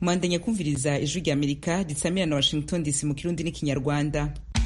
mwandanya kumviriza ijwi rya amerika ritsamira na washington dc mu kirundi n'ikinyarwanda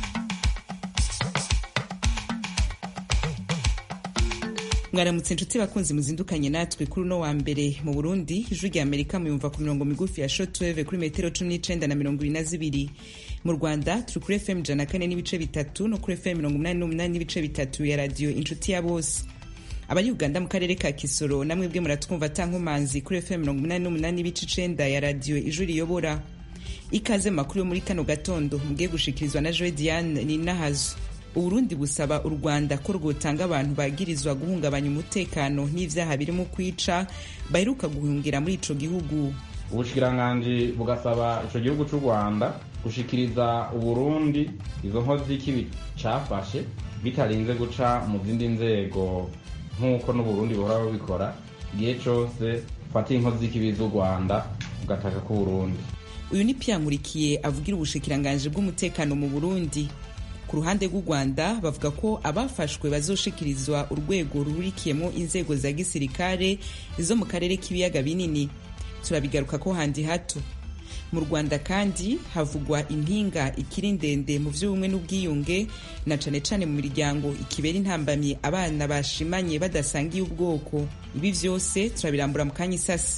mwaramutse inshuti bakunzi muzindukanye natwe kuri uno wa mbere mu burundi ijwi rya amerika muyumva ku mirongo migufi ya shortwave kuri metero cumi n'icenda na mirongo ibiri na zibiri mu rwanda turi kuri fm ijana na kane n'ibice bitatu no kuri fm mirongo umunani n'umunani n'ibice bitatu ya radiyo inshuti ya bose abari uganda mu karere ka kisoro namwe bwe muratwumva tankomanzi kuri fm mirongo umunani n'umunani n'ibice icenda ya radiyo ijwi riyobora ikaze mu makuru yo muri kano gatondo mugiye gushikirizwa na joe diane ninahazo uburundi busaba u rwanda ko rwotanga abantu bagirizwa guhungabanya umutekano n'ivyaha birimo kwica baheruka guhungira muri ico gihugu ubushikiranganji bugasaba ico gihugu c'u rwanda gushikiriza uburundi izo nkozi z'ikibi cafashe bitarinze guca mu zindi nzego nk'uko n'uburundi buhora bubikora igihe cose fata inkozi z'ikibi z'u rwanda ugataka k'uburundi uyu ni pia nkurikiye avugira ubushikiranganji bw'umutekano mu burundi ku ruhande rw'u rwanda bavuga ko abafashwe bazoshikirizwa urwego rurikiyemo inzego za gisirikare zo mu karere k'ibiyaga binini turabigaruka ko handi hato mu rwanda kandi havugwa impinga ikiri ndende mu by'ubumwe n'ubwiyunge na cane cane mu miryango ikibera intambamyi abana bashimanye badasangiye ubwoko ibi vyose turabirambura mu kanya isasi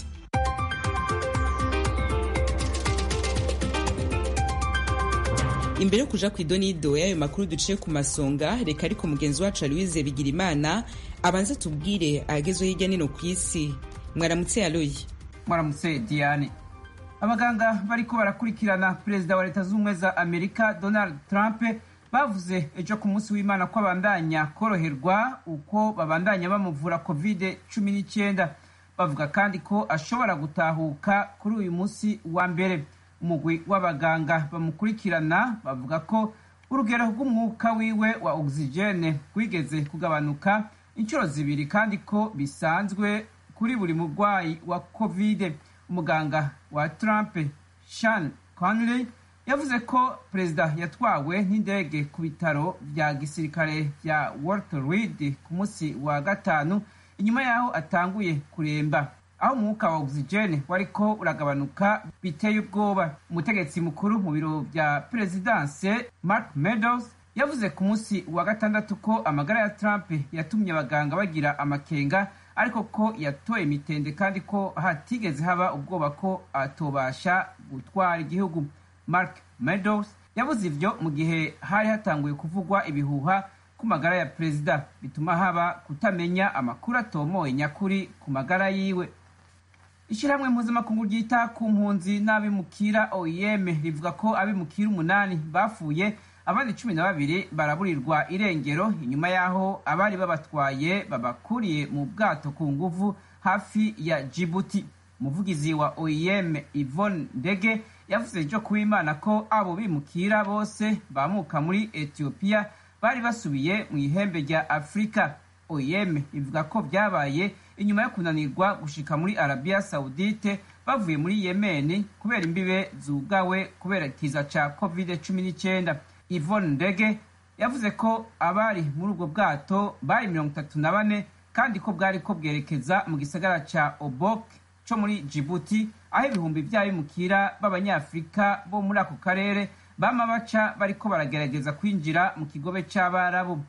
imbere yo kuja ku idonido y'ayo makuru duciye ku masonga reka ariko mugenzi wacu aloise bigirimana abanze tubwire ahagezweho hirya nino ku isi mwaramutse aloyi mwaramutse diane abaganga bariko barakurikirana perezida wa leta z'ubumwe za amerika donald trump bavuze ejo ku munsi w'imana ko abandanya koroherwa uko babandanya bamuvura covid cumi n'icyenda bavuga kandi ko ashobora gutahuka kuri uyu munsi wa mbere umugwi w'abaganga bamukurikirana bavuga ko urugero rw'umwuka wiwe wa ogisijene rwigeze kugabanuka inshuro zibiri kandi ko bisanzwe kuri buri murwayi wa covid umuganga wa trump shan conley yavuze ko perezida yatwawe n'indege ku bitaro bya gisirikare bya walter reed ku munsi wa gatanu inyuma y'aho atanguye kuremba aho umwuka wa ogisijene wariko uragabanuka biteye ubwoba umutegetsi mukuru mu biro bya perezidanse mark meadows yavuze ku munsi wa gatandatu ko amagara ya trump yatumye abaganga bagira amakenga ariko ko yatoye imitende kandi ko hatigeze haba ubwoba ko atobasha gutwara igihugu mark meadows yavuze ivyo mu gihe hari hatanguye kuvugwa ibihuha ku magara ya perezida bituma haba kutamenya amakuru atomoye nyakuri ku magara yiwe ishyirahamwe mpuzamakungu ryita ku mpunzi n'abimukira oem rivuga ko abimukira umunani bapfuye abandi cumi na babiri baraburirwa irengero inyuma y'aho abari babatwaye babakuriye mu bwato ku nguvu hafi ya jibuti umuvugizi wa oem ivone ndege yavuze ejo kuw'imana ko abo bimukira bose bamuka muri etiyopiya bari basubiye mu ihembe rya afurika oem ivuga ko byabaye inyuma yo kunanirwa gushika muri arabiya sawudite bavuye muri yemeni kubera imbibe zugawe kubera ikiza ca covid cumi n'icyenda ivone ndege yavuze ko abari muri ubwo bwato bari mirongo itatu na bane kandi ko bwari ko bwerekeza mu gisagara ca obok co muri jibuti aho ibihumbi vy'abimukira b'abanyafurika bo muri ako karere bama baca bariko baragerageza kwinjira mu kigobe c'abarabu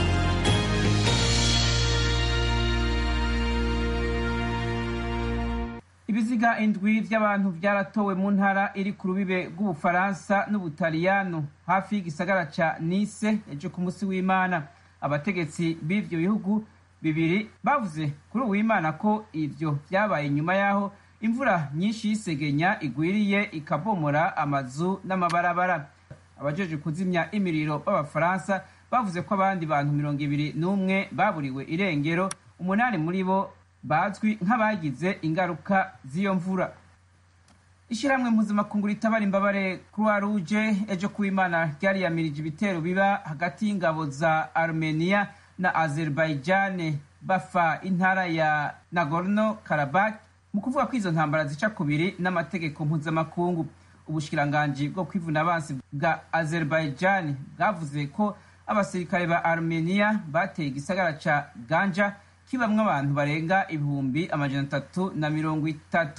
ibiziga indwi vy'abantu vyaratowe mu ntara iri ku rubibe rw'ubufaransa n'ubutaliyano hafi y'igisagara ca nice ejo ku munsi w'imana abategetsi b'ivyo bihugu bibiri bavuze kuri uwimana ko ivyo vyabaye nyuma y'aho imvura nyinshi y'isegenya igwiriye ikabomora amazu n'amabarabara abajeje kuzimya imiriro b'abafaransa bavuze ko abandi bantu mirongo ibiri n'umwe baburiwe irengero umunani muri bo bazwi nk'abagize ingaruka z'iyo mvura ishyirahamwe mpuzamakungu ritabara imbabare croix rouge ejo kuw'imana ryariyamirije ibitero biba hagati y'ingabo za armenia na azerbaijan bafa intara ya nagorno karabak mu kuvuga ko izo ntambara zica kubiri n'amategeko mpuzamakungu ubushikiranganji bwo kwivuna abansi bwa azerbaijan bwavuze ko abasirikare ba armenia bateye igisagara ca ganja kibamwo abantu barenga ibihumbi amajana atatu na mirongo itatu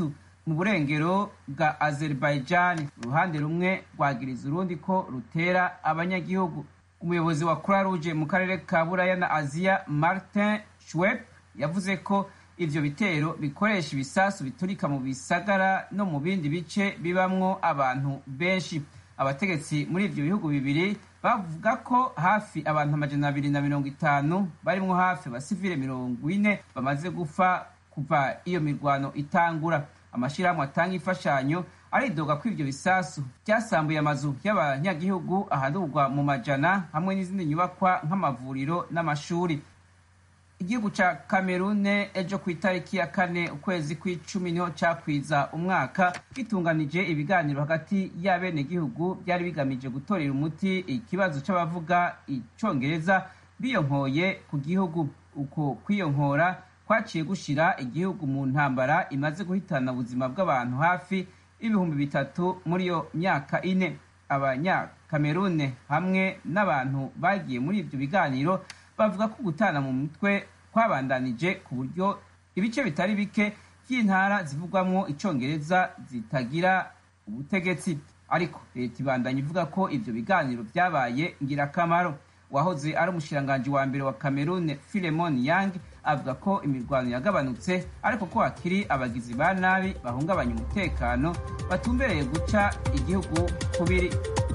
mu burengero bwa azerbaijan uruhande rumwe rwagiriza urundi ko rutera abanyagihugu umuyobozi wa croix rouge mu karere ka buraya na aziya martin schweb yavuze ko ivyo bitero bikoresha ibisasu biturika mu bisagara no mu bindi bice bibamwo abantu benshi abategetsi muri ivyo bihugu bibiri bavuga ko hafi abantu amajana abiri na mirongo itanu barimwo hafi abasivile mirongo ine bamaze gufa kuva iyo mirwano itangura amashirahamwe atanga imfashanyo aridoga ko ivyo bisasu vyasambuye amazu y'abanyagihugu aharurwa mu majana hamwe n'izindi nyubakwa nk'amavuriro n'amashuri igihugu ca kamerune ejo ku itariki ya kane ukwezi kw'icumi niho cakwiza umwaka gitunganije ibiganiro hagati y'abenegihugu byari bigamije gutorera umuti ikibazo c'abavuga icongereza biyonkoye ku gihugu uko kwiyonkora kwaciye gushira igihugu mu ntambara imaze guhitana ubuzima bw'abantu hafi ibihumbi bitatu muri iyo myaka ine abanyakamerune hamwe n'abantu bagiye muri ibyo biganiro bavuga ko gutana mu mutwe kwabandanije ku buryo ibice bitari bike by'intara zivugwamo icongereza zitagira ubutegetsi ariko leta ibandanya ivuga ko ivyo biganiro vyabaye ngirakamaro wahoze ari umushiranganji wa mbere wa Cameroon Philemon Yang avuga ko imirwano yagabanutse ariko ko hakiri abagizi ba nabi bahungabanya umutekano batumbereye guca igihugu kubiri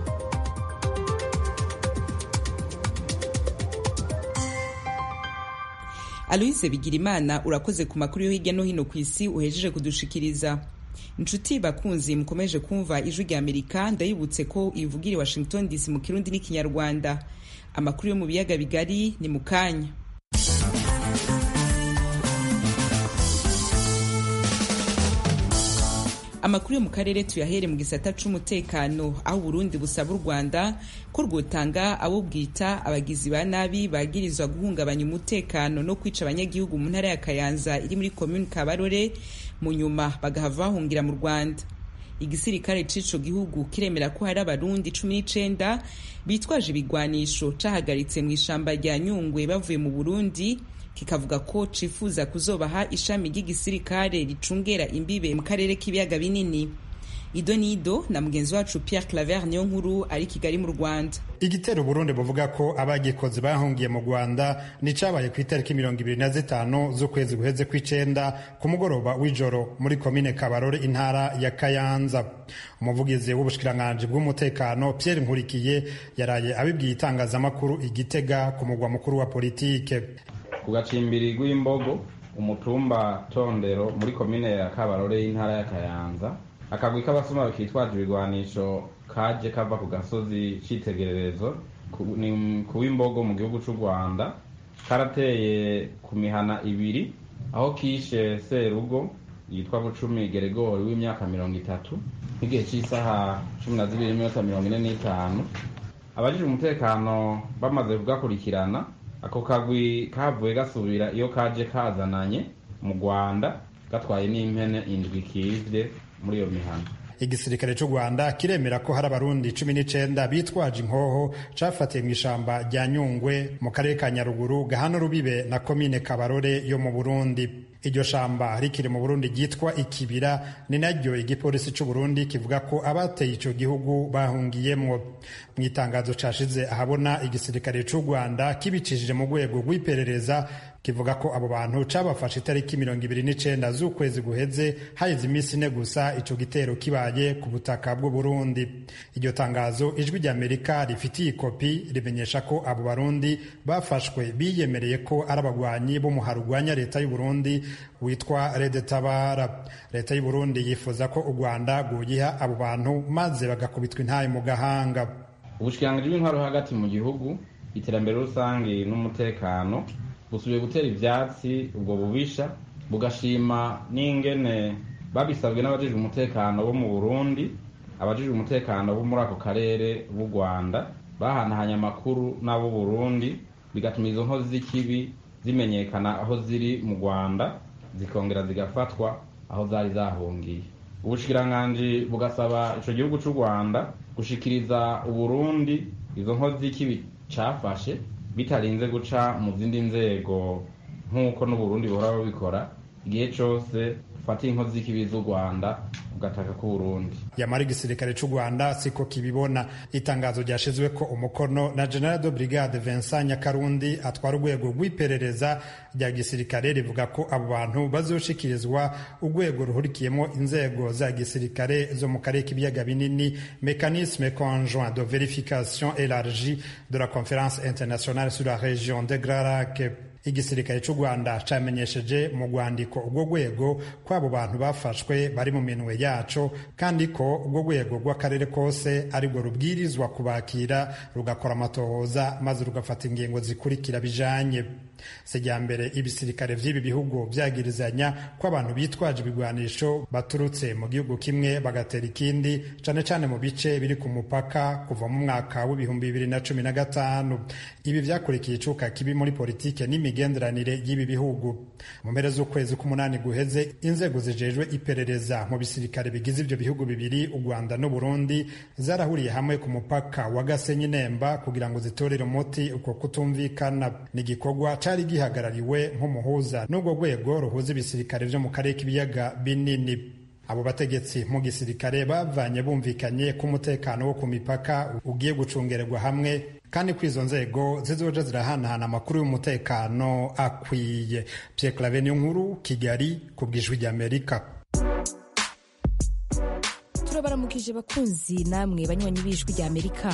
aloise bigirimana urakoze ku makuru yo hirya no hino ku isi uhejeje kudushikiriza inshuti bakunzi mukomeje kumva ijwi rya amerika ndayibutse ko ivugira i washington dc mu kirundi n'ikinyarwanda amakuru yo mu biyaga bigari ni mu kanya amakuru yo mu karere tuyahere mu gisata c'umutekano aho uburundi busaba u rwanda ko rwotanga abo bwita abagizi ba nabi bagirizwa guhungabanya umutekano no kwica abanyagihugu mu ntara ya kayanza iri muri komuni kabarore mu nyuma bagahava bahungira mu rwanda igisirikare c'ico gihugu kiremera ko hari abarundi cumi n'icenda bitwaje ibigwanisho cahagaritse mu ishamba rya nyungwe bavuye mu burundi kikavuga ko cifuza kuzobaha ishami ry'igisirikare ricungera imbibe mu karere k'ibiyaga binini ido nido na mugenzi wacu Pierre Claver niyo nkuru ari Kigali mu Rwanda igitero Burundi buvuga ko abagikoze bahungiye mu Rwanda ni cabaye ku itariki mirongo ibiri na zitanu z'ukwezi guheze kw'icenda ku mugoroba w'ijoro muri komine Kabarore intara ya Kayanza umuvugizi w'ubushikiranganji bw'umutekano Pierre Nkurikiye yaraye abibwiye itangazamakuru igitega ku mugwa mukuru wa politike ku gacimbiri rw'imbogo umutumba tondero muri komine ya Kabarore y'intara ya Kayanza akagwi k'abasuma kitwaje ibigwanisho kaje kava ku gasozi c'itegererezo ni ku w'imbogo mu gihugu c'u rwanda karateye ku mihana ibiri aho kishe serugo yitwa bucumi geregori w'imyaka mirongo itatu nk'igihe c'isaha cumi na zibiri n'iminota mirongo ine n'itanu abajije umutekano bamaze kugakurikirana ako kagwi kavuye gasubira iyo kaje kazananye mu rwanda gatwaye n'impene indwi kivye muri iyo mihana igisirikare cy'u rwanda kiremera ko hari abarundi cumi n'icenda bitwaje inkoho cafatiye mu ishamba rya nyungwe mu karere ka nyaruguru gahana rubibe na komine kabarore yo mu burundi iryo shamba rikiri mu burundi ryitwa ikibira ni naryo igipolisi cy'u burundi kivuga ko abateye ico gihugu bahungiyemwo mu itangazo cashize ahabona igisirikare cy'u rwanda kibicishije mu rwego rw'iperereza kivuga ko abo bantu cabafashe itariki mirongo ibiri n'icenda z'ukwezi guheze haheze iminsi ine gusa ico gitero kibaye ku butaka bw'u Burundi iryo tangazo ijwi ry'Amerika rifitiye ikopi rimenyesha ko abo barundi bafashwe biyemereye ko ari abagwanyi b'umuhari urwanya leta y'u Burundi witwa Red Tabara leta y'u Burundi yifuza ko u Rwanda rwogiha abo bantu maze bagakubitwa intaye mu gahanga ubushikiranganji bw'intwaro hagati mu gihugu iterambere rusange n'umutekano busubiye gutera ivyatsi ubwo bubisha bugashima n'ingene babisabwe n'abajejwe umutekano bo mu Burundi abajejwe umutekano bo muri ako karere b'u Rwanda bahanahanye amakuru n'abo Burundi bigatuma izo nkozi z'ikibi zimenyekana aho ziri mu Rwanda zikongera zigafatwa aho zari zahungiye ubushikiranganji bugasaba ico gihugu c'u Rwanda gushikiriza Uburundi izo nkozi z'ikibi cafashe bitarinze guca mu zindi nzego nk'uko n'uburundi buhora bubikora igihe cose ufata inkozi z'ikibi z'u rwanda ugataka k'uburundi yamara igisirikare c'u rwanda siko kibibona itangazo ryashizweko umukono na general de brigade vincent nyakarundi atwara urwego rw'iperereza rya gisirikare rivuga ko abo bantu bazoshikirizwa urwego ruhurikiyemo inzego za gisirikare zo mu karere k'ibiyaga binini mécanisme conjoint de vérification élargie de la conférence internationale sur la région de grand lac igisirikare cy'u rwanda camenyesheje mu rwandiko urwo rwego ko abo bantu bafashwe bari mu minwe yaco kandi ko urwo rwego rw'akarere kose arirwo rubwirizwa kubakira rugakora amatohoza maze rugafata ingingo zikurikira bijanye sejyambere ibisirikare vy'ibi bihugu vyagirizanya ko abantu bitwaje ibigwanisho baturutse mu gihugu kimwe bagatera ikindi cane cane mu bice biri ku mupaka kuva mu mwaka w'ibihumbi bibiri na cumi na gatanu ibi vyakurikiye icuka kibi muri politike n'imigenderanire y'ibi bihugu mu mpera z'ukwezi k'umunani guheze inzego zijejwe iperereza mu bisirikare bigize ivyo bihugu bibiri u rwanda n'uburundi zarahuriye hamwe ku mupaka wa gasenyi nemba kugira ngo zitorere umuti uko kutumvikana ni igikorwa cari gihagarariwe nk'umuhuza n'urwo rwego ruhuza ibisirikare vyo mu karere k'ibiyaga binini abo bategetsi mu gisirikare bavanye bumvikanye ko umutekano wo ku mipaka ugiye gucungererwa hamwe kandi ko izo nzego zizoja zirahanahana amakuru y'umutekano akwiye Pierre Claver nkuru Kigali ku bw'ijwi ry'Amerika turabaramukije bakunzi namwe banywanyi b'ijwi ry'Amerika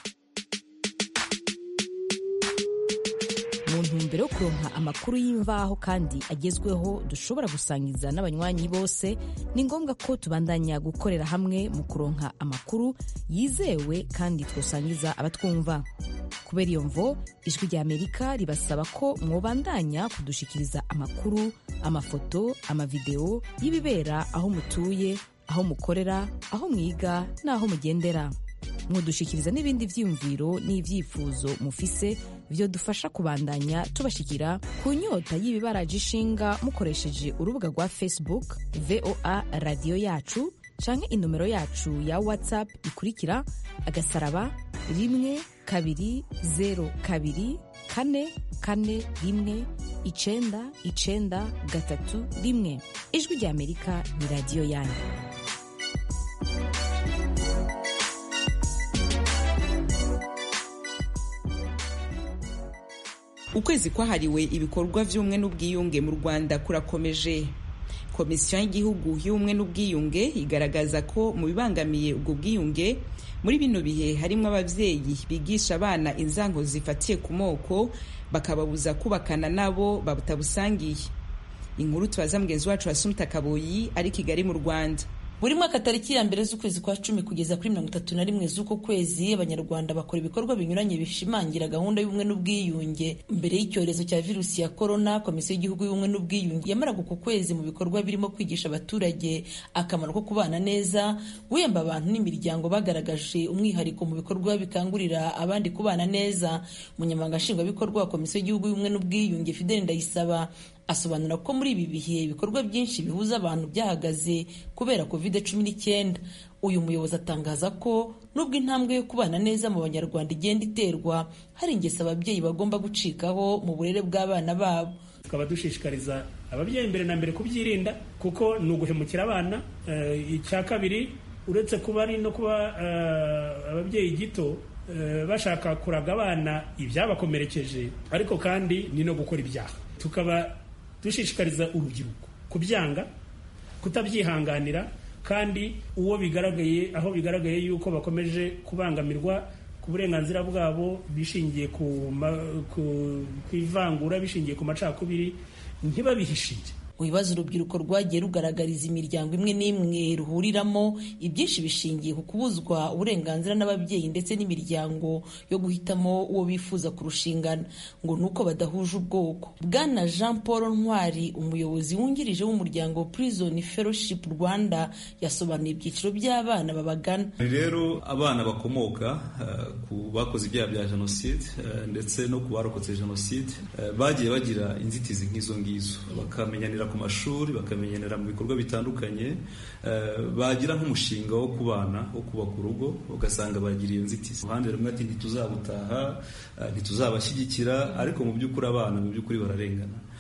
mu ntumbero yo kuronka amakuru y'imvaho kandi agezweho dushobora gusangiza n'abanywanyi bose ni ngombwa ko tubandanya gukorera hamwe mu kuronka amakuru yizewe kandi twosangiza abatwumva kubera iyo mvo ijwi rya amerika ribasaba ko mwobandanya kudushikiriza amakuru amafoto amavideo y'ibibera aho mutuye aho mukorera aho mwiga n'aho mugendera mwodushikiriza n'ibindi vyiyumviro n'ivyifuzo mufise vyo dufasha kubandanya tubashikira ku nyota y'ibibaraje ishinga mukoresheje urubuga rwa facebook voa radiyo yacu canke inomero yacu ya whatsapp ikurikira agasaraba rimwe kabiri zero kabiri kane kane rimwe icenda icenda gatatu rimwe ijwi rya amerika ni radiyo yanyu ukwezi kwahariwe ibikorwa by'ubumwe n'ubwiyunge mu rwanda kurakomeje komisiyo y'igihugu y'ubumwe n'ubwiyunge igaragaza ko mu bibangamiye ubwo bwiyunge muri bino bihe harimo ababyeyi bigisha abana inzango zifatiye ku moko bakababuza kubakana nabo batabusangiye inkuru tubaza mugenzi wacu wasumta kaboyi ari kigali mu rwanda buri mwaka tariki ya mbere z'ukwezi kwa cumi kugeza kuri mirongo itatu na rimwe z'uko kwezi abanyarwanda bakora ibikorwa binyuranye bishimangira gahunda y'ubumwe n'ubwiyunge mbere y'icyorezo cya virusi ya korona komisiyo y'igihugu y'ubumwe n'ubwiyunge yamaraga uko kwezi mu bikorwa birimo kwigisha abaturage akamaro ko kubana neza guhemba abantu n'imiryango bagaragaje umwihariko mu bikorwa bikangurira abandi kubana neza umunyamabanga nshingwabikorwa wa komisiyo y'igihugu y'ubumwe n'ubwiyunge fideli ndayisaba asobanura ko muri ibi bihe ibikorwa byinshi bihuza abantu byahagaze kubera covid cumi n'icyenda uyu muyobozi atangaza ko nubwo intambwe yo kubana neza mu banyarwanda igenda iterwa hari ingeso ababyeyi bagomba gucikaho mu burere bw'abana babo tukaba dushishikariza ababyeyi mbere na mbere kubyirinda kuko ni uguhemukira abana icya kabiri uretse kuba ari no kuba ababyeyi gito bashaka kuraga abana ibyabakomerekeje ariko kandi ni no gukora ibyaha tukaba dushishikariza urubyiruko kubyanga kutabyihanganira kandi uwo bigaragaye aho bigaragaye yuko bakomeje kubangamirwa ku burenganzira bwabo bishingiye ku ivangura bishingiye ku macakubiri ntibabihishire mu bibazo urubyiruko rwagiye rugaragariza imiryango imwe n'imwe ruhuriramo ibyinshi bishingiye ku kubuzwa uburenganzira n'ababyeyi ndetse n'imiryango yo guhitamo uwo bifuza kurushingana ngo ni uko badahuje ubwoko bwana jean paul ntwari umuyobozi wungirije w'umuryango prison fellowship rwanda yasobanuye ibyiciro by'abana babagana rero abana bakomoka uh, ku bakoze ibyaha bya jenoside uh, ndetse no ku barokotse jenoside uh, bagiye bagira inzitizi nk'izo ngizo bakamenyanira ku mashuri bakamenyera mu bikorwa bitandukanye bagira nk'umushinga wo kubana wo kubaka urugo ugasanga bagira iyo nzitizi uruhande rumwe ati ntituzabutaha ntituzabashyigikira ariko mu by'ukuri abana mu by'ukuri bararengana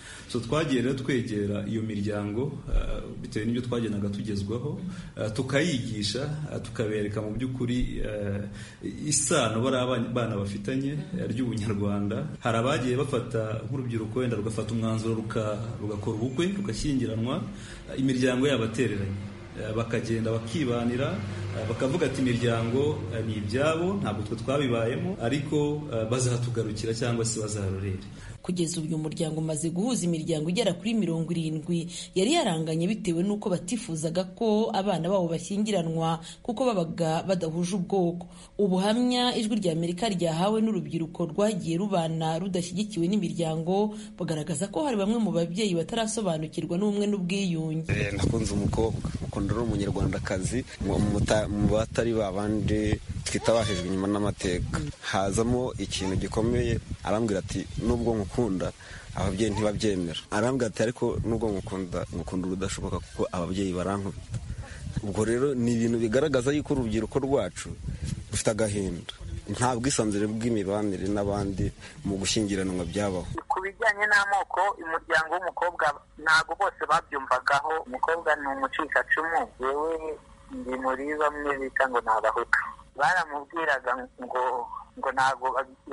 so twagiye rero twegera iyo miryango bitewe n'ibyo twagendaga tugezwaho tukayigisha tukabereka mu by'ukuri isano bari abana bafitanye ry'ubunyarwanda hari abagiye bafata nk'urubyiruko wenda rugafata umwanzuro rugakora ubukwe rugashyingiranwa imiryango yabo atereranye bakagenda bakibanira bakavuga ati imiryango ni ibyabo ntabwo twe twabibayemo ariko bazatugarukira cyangwa se bazarorere kugeza ubu uyu muryango umaze guhuza imiryango igera kuri mirongo irindwi yari yaranganye bitewe n'uko batifuzaga ko abana babo bashyingiranwa kuko babaga badahuje ubwoko ubuhamya ijwi rya amerika ryahawe n'urubyiruko rwagiye rubana rudashyigikiwe n'imiryango bagaragaza ko hari bamwe mu babyeyi batarasobanukirwa n'ubumwe n'ubwiyunge nakunze umukobwa ukunda ari umunyarwandakazi mu batari babandi twita bahejwe inyuma n'amateka hazamo ikintu gikomeye arambwira ati nubwo nkukunda ababyeyi ntibabyemera arambwira ati ariko nubwo nkukunda nkukunda urudashoboka kuko ababyeyi barankubita ubwo rero ni ibintu bigaragaza yuko urubyiruko rwacu rufite agahinda nta bwisanzure bw'imibanire n'abandi mu gushyingiranwa byabaho ku bijyanye n'amoko umuryango w'umukobwa ntabwo bose babyumvagaho umukobwa ni umucikacumu yewe ndi muri bamwe bita ngo ni abahutu baramubwiraga ngo ngo ntabwo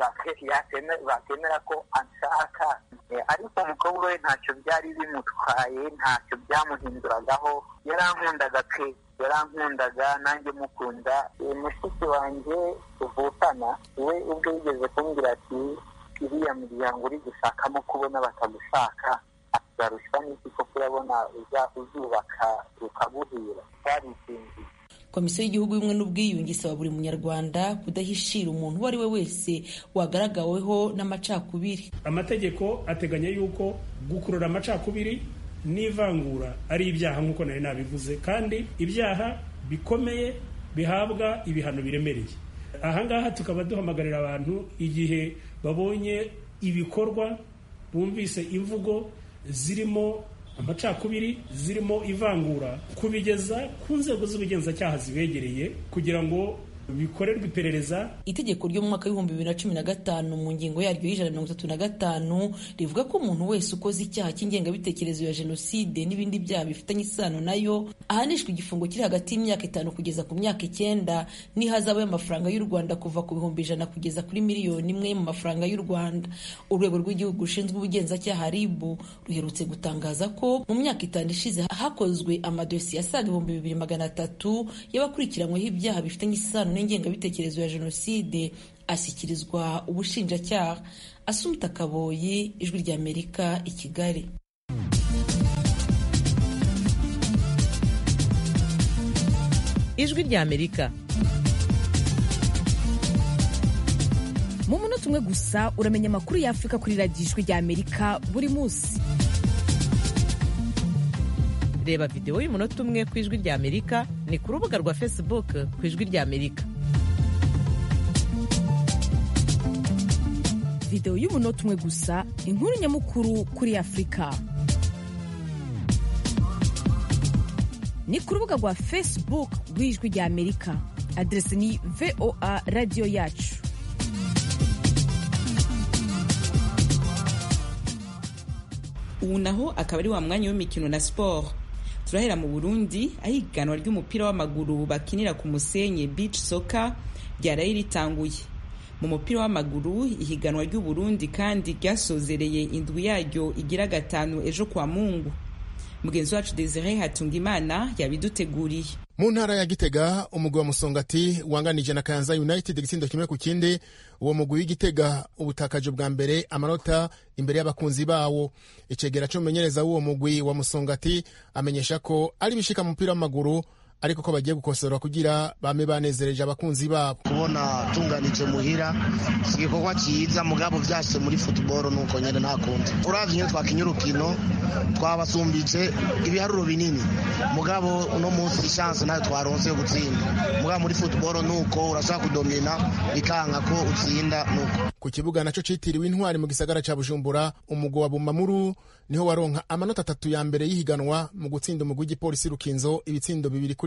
bakemera ko anshaka ariko umukobwa we ntacyo byari bimutwaye ntacyo byamuhinduragaho yarankundaga pe yarankundaga nanjye mukunda mushiki wanjye tuvukana we ubwo yigeze kumbwira ati iriya miryango uri gushakamo kubona batagushaka azarushywa n'iki ko kurabona uzubaka rukaguhira twarisinziye komisiyo y'igihugu y'ubumwe n'ubwiyunge isaba buri munyarwanda kudahishira umuntu uwo ari we wese wagaragaweho n'amacakubiri amategeko ateganya yuko gukurura amacakubiri n'ivangura ari ibyaha nk'uko nari nabivuze kandi ibyaha bikomeye bihabwa ibihano biremereye ahangaha tukaba duhamagarira abantu igihe babonye ibikorwa bumvise imvugo zirimo amacakubiri zirimo ivangura kubigeza ku nzego z'ubugenzacyaha zibegereye kugira ngo bikorerwe iperereza itegeko ryo mu mwaka w'ibihumbi bibiri na cumi na gatanu mu ngingo yaryo y'ijana na mirongo itatu na gatanu rivuga ko umuntu wese ukoze icyaha cy'ingengabitekerezo ya jenoside n'ibindi byaha bifitanye isano nayo ahanishwa igifungo kiri hagati y'imyaka itanu kugeza ku myaka icyenda n'ihazabu y'amafaranga y'u rwanda kuva ku bihumbi ijana kugeza kuri miliyoni imwe mu mafaranga y'u rwanda urwego rw'igihugu rushinzwe ubugenzacyaha ribu ruherutse gutangaza ko mu myaka itanu ishize hakozwe amadosiye asaga ibihumbi bibiri magana atatu y'abakurikiranyweho ibyaha bifitanye isano n'ingengabitekerezo ya jenoside ashyikirizwa ubushinjacyaha asumta kaboyi ijwi ry'amerika i kigali ijwi ry'amerika mu munota umwe gusa uramenya amakuru y'afurika kuri radiyo ijwi ry'amerika buri munsi reba videwo y'umunota umwe ku ijwi ry'amerika ni ku rubuga rwa facebook ku ijwi ry'amerika videwo y'umunota umwe gusa inkuru nyamukuru kuri afurika ni ku rubuga rwa facebook rw'ijwi ry'amerika aderesi ni voa radiyo yacu ubu naho akaba ari wa mwanya w'imikino na siporo turahera mu burundi aho ihiganwa ry'umupira w'amaguru bakinira ku musenyi beach soccer ryaraye ritanguye mu mupira w'amaguru ihiganwa ry'uburundi kandi ryasozereye indwi yaryo igira gatanu ejo kwa mungu mugenzi wacu desire hatungimana yabiduteguriye mu ntara ya gitega umugwi wa musongati wanganije na kayanza united igitsindo kimwe ku kindi uwo mugwi w'igitega ubutakaje bwa mbere amanota imbere y'abakunzi bawo icegera c'umumenyereza w'uwo mugwi wa musongati amenyesha ko ari bishika mu mupira w'amaguru ariko ko bagiye gukosora kugira bame banezereje abakunzi babo kubona tunganije muhira si igikorwa cyiza mugabo vyashyize muri football nuko nyene nta kundi uravye iyo twakinye urukino twabasumbije ibiharuro binini mugabo uno munsi chance nayo twaronse yo gutsinda mugabo muri football nuko urashaka kudomina bikanka ko utsinda nuko ku kibuga naco citiriwe intwari mu gisagara ca bujumbura umugwi wa bumamuru niho waronka amanota atatu ya mbere y'ihiganwa mu gutsinda umugwi w'igipolisi rukinzo ibitsindo bibiri kuri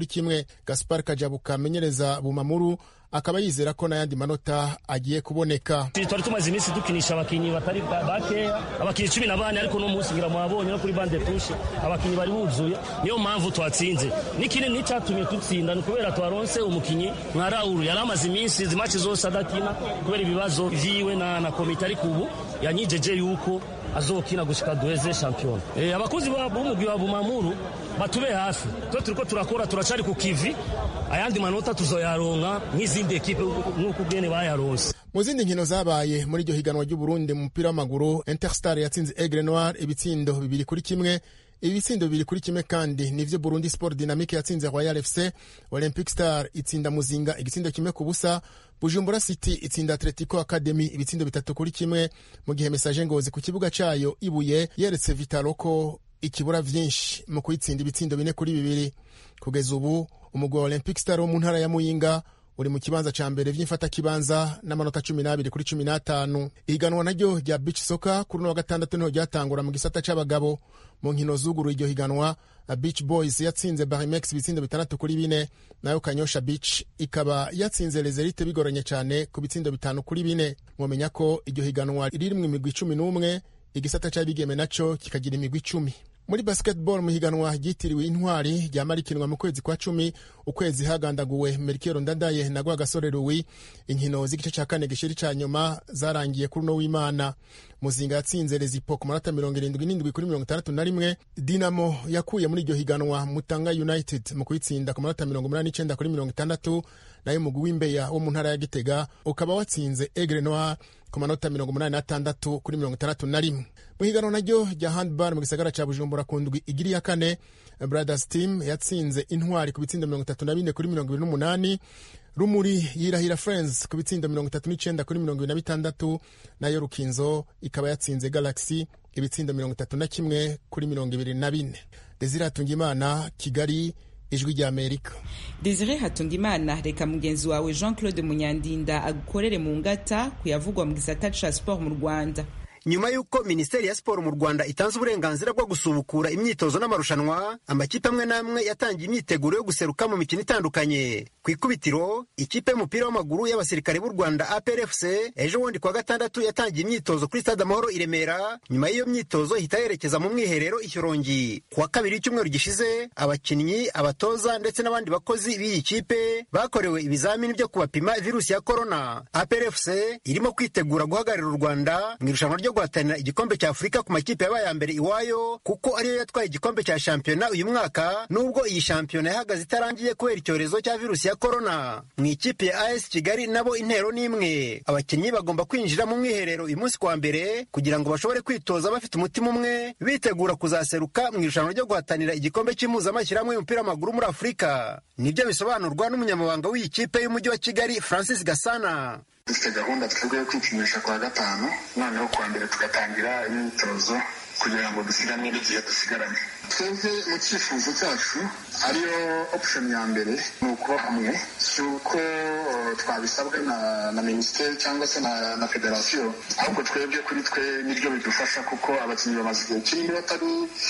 kuri kimwe gaspar kajabuka amenyereza bumamuru akaba yizera ko n'ayandi manota agiye kuboneka twari tumaze iminsi dukinisha abakinnyi batari bakeya abakinnyi cumi na bane ariko no munsi ngira mwabonye no kuri bande tushe abakinnyi bari buzuye niyo mpamvu twatsinze n'ikindi n'icyatumye dutsinda ni ukubera twaronse umukinnyi nka rauru yari amaze iminsi izi maci zose adakina kubera ibibazo vyiwe na, na komite ariko ubu yanyijeje yuko azokina gushika duheze shampiyona e, abakozi b'umugwi wa bumamuru batube hafi twe turiko turakora turacari ku kivi ayandi manota tuzoyaronka nk'izindi ekipe nk'uko ubwene bayaronse mu zindi nkino zabaye muri iryo higanwa ry'uburundi mu mupira w'amaguru interstar yatsinze aigle noir ibitsindo bibiri kuri kimwe ibitsindo bibiri kuri kimwe kandi nivyo burundi sport dynamique yatsinze royal fc olympic star itsinda muzinga igitsindo kimwe ku busa bujumbura city itsinda atletico academy ibitsindo bitatu kuri kimwe mu gihe message ngozi ku kibuga cayo ibuye yeretse vitalo ko ikibura vyinshi mu kuyitsinda ibitsindo bine kuri bibiri kugeza ubu umugwi wa olympic star wo mu ntara ya muyinga uri mu kibanza ca mbere vy'imfatakibanza n'amanota cumi n'abiri kuri cumi n'atanu ihiganwa naryo rya beach soka kuri uno wa gatandatu niho ryatangura mu gisata c'abagabo mu nkino zuguruye iryo higanwa beach boys yatsinze barimex ibitsindo bitandatu kuri bine nayo kanyosha beach ikaba yatsinze lezerite bigoranye cyane ku bitsindo bitanu kuri bine mwomenya ko iryo higanwa riri mu imigwi cumi n'umwe igisata c'abigeme naco kikagira imigwi icumi muri basketball mu higanwa ryitiriwe intwari ryama rikinwa mu kwezi kwa cumi ukwezi hagandaguwe merikero ndadaye na rwagasore ruwi inkino z'igice cya kane gishiri ca nyuma zarangiye kuri uno w'imana muzinga yatsinze rezipo ku manota mirongo irindwi n'indwi kuri mirongo itandatu na rimwe dinamo yakuye muri iryo higanwa mutanga united mu kuyitsinda ku manota mirongo umunani n'icenda kuri mirongo itandatu nayo umugwi w'imbeya wo mu ntara ya gitega ukaba watsinze egre noir ku manota mirongo umunani n'atandatu kuri mirongo itandatu na rimwe mu higanwa naryo rya handball mu gisagara ca bujumbura ku ndwi igiri ya kane brothers team yatsinze intwari ku bitsindo mirongo itatu na bine kuri mirongo ibiri n'umunani rumuri yirahira friends ku bitsindo mirongo itatu n'icenda kuri mirongo ibiri na bitandatu nayo rukinzo ikaba yatsinze galaxy ibitsindo mirongo itatu na kimwe kuri mirongo ibiri na bine desire hatungimana kigali ijwi rya amerika desire hatungimana reka mugenzi wawe jean claude munyandinda agukorere mu ngata kuyavugwa mu gisata ca sport mu rwanda nyuma y'uko minisiteri ya siporo mu rwanda itanze uburenganzira bwo gusubukura imyitozo n'amarushanwa amakipe amwe n'amwe yatangiye imyiteguro yo guseruka mu mikino itandukanye ku ikubitiro ikipe y'umupira w'amaguru y'abasirikare b'u rwanda aprfc ejo bundi kuwa gatandatu yatangiye imyitozo kuri stade amahoro i remera nyuma y'iyo myitozo ihita yerekeza mu mwiherero i shyorongi ku wa kabiri w'icyumweru gishize abakinnyi abatoza ndetse n'abandi bakozi b'iyi kipe bakorewe ibizamini byo kubapima virusi ya korona aprfc irimo kwitegura guhagararira u rwanda mu irushanwa ryo guhatanira igikombe cya afurika ku makipe yabaye mbere iwayo kuko ariyo yatwaye igikombe cya shampiyona uyu mwaka nubwo iyi shampiyona yahagaze itarangiye kubera icyorezo cya virusi ya korona mu ikipe ya as kigali nabo intero n'imwe abakinnyi bagomba kwinjira mu mwiherero uyu munsi kwa mbere kugira ngo bashobore kwitoza bafite umutima umwe bitegura kuzaseruka mu irushanwa ryo guhatanira igikombe cy'impuzamashyirahamwe y'umupira w'amaguru muri afurika nibyo bisobanurwa n'umunyamabanga w'iyi kipe y'umujyi wa kigali francis gasana dufite gahunda twebwe yo kwipimisha kwa gatanu noneho kuwa mbere tugatangira imyitozo kugira ngo dusiganwe n'igihe dusigaranye twebwe mu cyifuzo cyacu ariyo option ya mbere ni ukuba hamwe si uko twabisabwa na, na minisiteri cyangwa se na, na federasiyo ahubwo twebwe kuri twe nibyo bidufasha kuko abakinnyi bamaze igihe kinini batari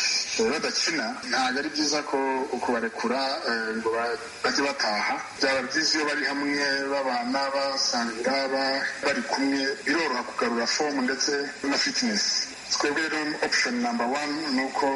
badakina ntabwo ari byiza ko kubarekura ngo bajye bataha byaba byiza iyo bari hamwe babana basangira bari kumwe biroroha kugarura fomu ndetse na fitinesi twebwe rero option number one ni uko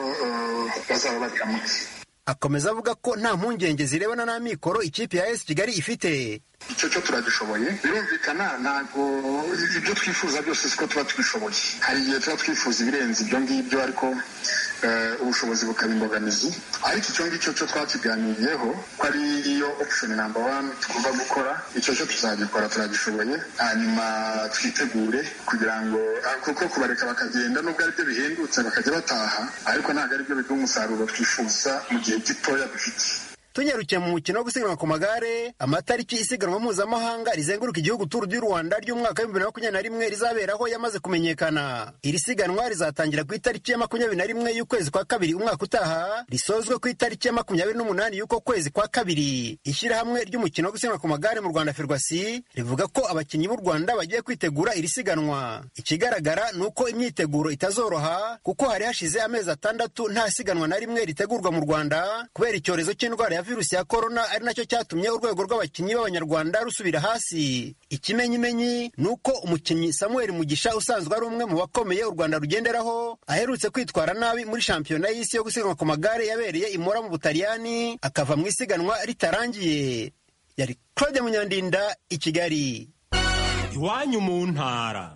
bazaba bari hamwe akomeza avuga ko nta mpungenge zirebana n'amikoro ikipe ya esi kigali ifite icyo cyo turagishoboye birumvikana ntabwo ibyo twifuza byose siko tuba tubishoboye hari igihe tuba twifuza ibirenze ibyo ngibyo ariko ubushobozi bukaba imbogamizi ariko icyo ngicyo cyo twakiganiriyeho ko ari iyo option number one tugomba gukora icyo cyo tuzagikora turagishoboye hanyuma twitegure kugira ngo kuko kubareka bakagenda nubwo aribyo bihendutse bakajya bataha ariko ntabwo aribyo biduha umusaruro twifuza mu gihe gitoya dufite tunyarukiye mu mukino wo gusiganwa ku magare amatariki isiganwa mpuzamahanga rizenguruka igihugu turu du rwanda ry'umwaka w'ibihumbi bibiri na makumyabiri na rimwe rizaberaho yamaze kumenyekana iri siganwa rizatangira ku itariki ya makumyabiri na rimwe y'ukwezi kwa kabiri umwaka utaha risozwe ku itariki ya makumyabiri n'umunani y'uko kwezi kwa kabiri ishyirahamwe ry'umukino wo gusiganwa ku magare mu rwanda ferwasi rivuga ko abakinnyi b'u rwanda bagiye kwitegura iri siganwa ikigaragara ni uko imyiteguro itazoroha kuko hari hashize amezi atandatu nta siganwa na rimwe ritegurwa mu rwanda kubera icyorezo cy'indwara ya virusi ya korona ari nacyo cyatumye urwego rw'abakinnyi b'abanyarwanda rusubira hasi ikimenyimenyi ni uko umukinnyi samuel mugisha usanzwe ari umwe mu bakomeye u rwanda rugenderaho aherutse kwitwara nabi muri shampiyona y'isi yo gusiganwa ku magare yabereye imora mu butaliyani akava mu isiganwa ritarangiye yari claude munyandinda i kigali iwanyu mu ntara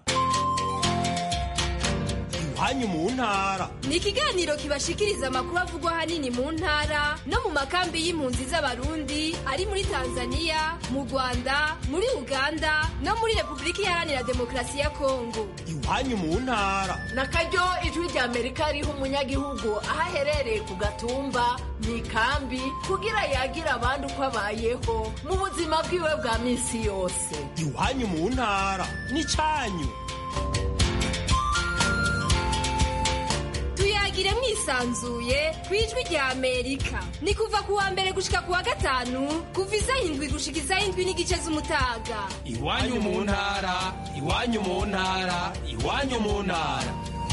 iwanyu mu ntara ni ikiganiro kibashikiriza amakuru avugwa ahanini mu ntara no mu makambi y'impunzi z'abarundi ari muri tanzania mu rwanda muri uganda no muri repubulika iharanira demokarasi ya kongo iwanyu mu ntara na karyo ijwi rya amerika riha umunyagihugu aho aherereye ku gatumba mu ikambi kugira yagira abandi uko abayeho mu buzima bwiwe bwa minsi yose iwanyu mu ntara ni cyanyu tuyagire mwisanzuye ku ijwi rya amerika ni kuva ku wa mbere gushika ku wa gatanu kuva isaha indwi gushika isaha indwi n'igice z'umutaga iwanyu mu ntara iwanyu mu ntara iwanyu mu ntara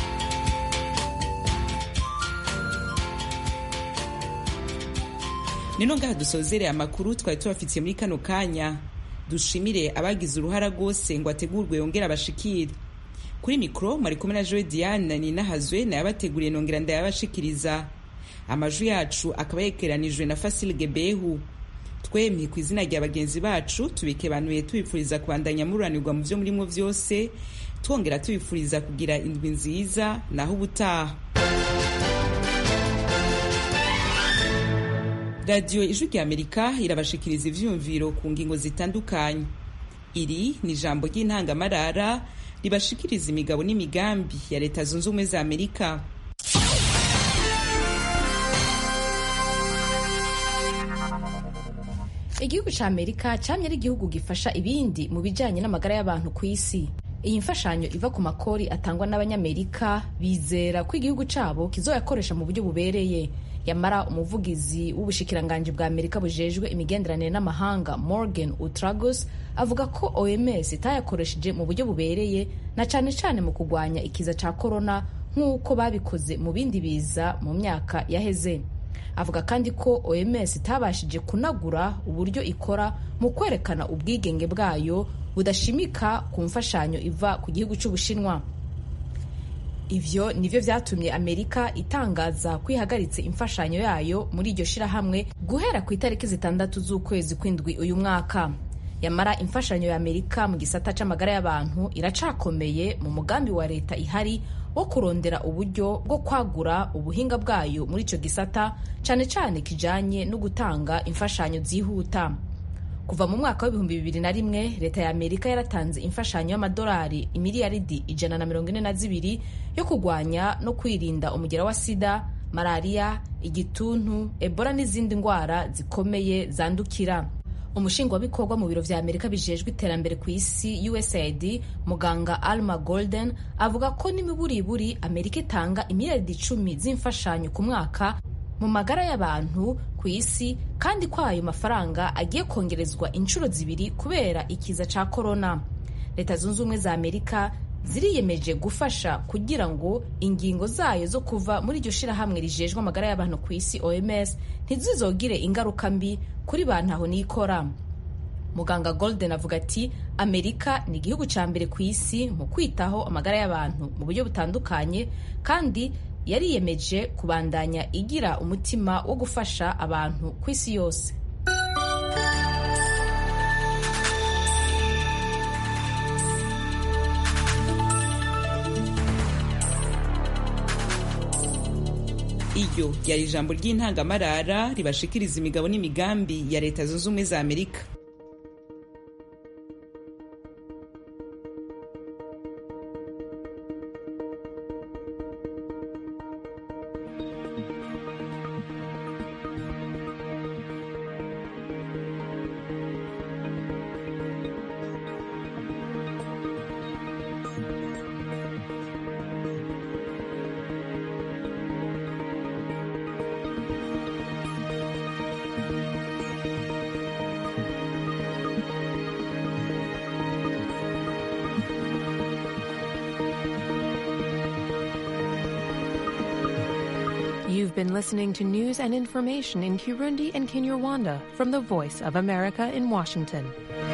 nino ngaha dusozereye amakuru twari tubafitiye muri kano kanya dushimire abagize uruhara rwose ngo ategurwe yongere abashikire kuri mikoro mwari kumwe na joe diane ninahazwe nayabateguriye nongera ndayabashikiriza amajwi yacu akaba yekeranijwe na fasile gebehu twemye ku izina rya bagenzi bacu tubikebanuye tubifuriza kubandanya mururanirwa mu byo murimo byose twongera tubifuriza kugira indwi nziza naho ubutaha radiyo ijwi rya amerika irabashikiriza ivyumviro ku ngingo zitandukanye iri ni ijambo ry'intangamarara ribashikiriza imigabo n'imigambi ya leta zunze ubumwe za amerika igihugu ca amerika camye ari igihugu gifasha ibindi mu bijanye n'amagara y'abantu ku isi iyi mfashanyo iva ku makori atangwa n'abanyamerika bizera ko igihugu cabo kizoyakoresha mu buryo bubereye yamara umuvugizi w'ubushikiranganji bwa amerika bujejwe imigenderanire n'amahanga morgan utragos avuga ko oms itayakoresheje mu buryo bubereye na cane cane mu kugwanya ikiza ca korona nk'uko babikoze mu bindi biza mu myaka yaheze avuga kandi ko oms itabashije kunagura uburyo ikora mu kwerekana ubwigenge bwayo budashimika ku mfashanyo iva ku gihugu c'ubushinwa ivyo nivyo vyatumye amerika itangaza ko ihagaritse imfashanyo yayo muri iryo shirahamwe guhera ku itariki zitandatu z'ukwezi kw'indwi uyu mwaka yamara imfashanyo ya amerika mu gisata c'amagara y'abantu iracakomeye mu mugambi wa leta ihari wo kurondera uburyo bwo kwagura ubuhinga bwayo muri ico gisata cane cane kijanye no gutanga imfashanyo zihuta kuva mu mwaka w'ibihumbi bibiri na rimwe leta ya amerika yaratanze imfashanyo y'amadolari imiliyaridi ijana na mirongo ine na zibiri yo kurwanya no kwirinda umugera wa sida malariya igituntu ebola n'izindi ndwara zikomeye zandukira umushingwabikorwa mu biro vya amerika bijejwe iterambere ku isi usaid muganga alma golden avuga ko n'imiburiburi amerika itanga imiliyaridi icumi z'imfashanyo ku mwaka mu magara y'abantu ku isi kandi ko ayo mafaranga agiye kongerezwa inshuro zibiri kubera ikiza ca korona leta zunze ubumwe za amerika ziriyemeje gufasha kugira ngo ingingo zayo zo kuva muri iryo shirahamwe rijejwe amagara y'abantu ku isi oms ntizizogire ingaruka mbi kuri bantu aho nikora muganga golden avuga ati amerika ni igihugu ca mbere ku isi mu kwitaho amagara y'abantu mu buryo butandukanye kandi yariyemeje kubandanya igira umutima wo gufasha abantu ku isi yose iryo ryari ijambo ry'intangamarara ribashikiriza imigabo n'imigambi ya leta zunze ubumwe za amerika You've been listening to news and information in Kirundi and Kinyarwanda from the Voice of America in Washington.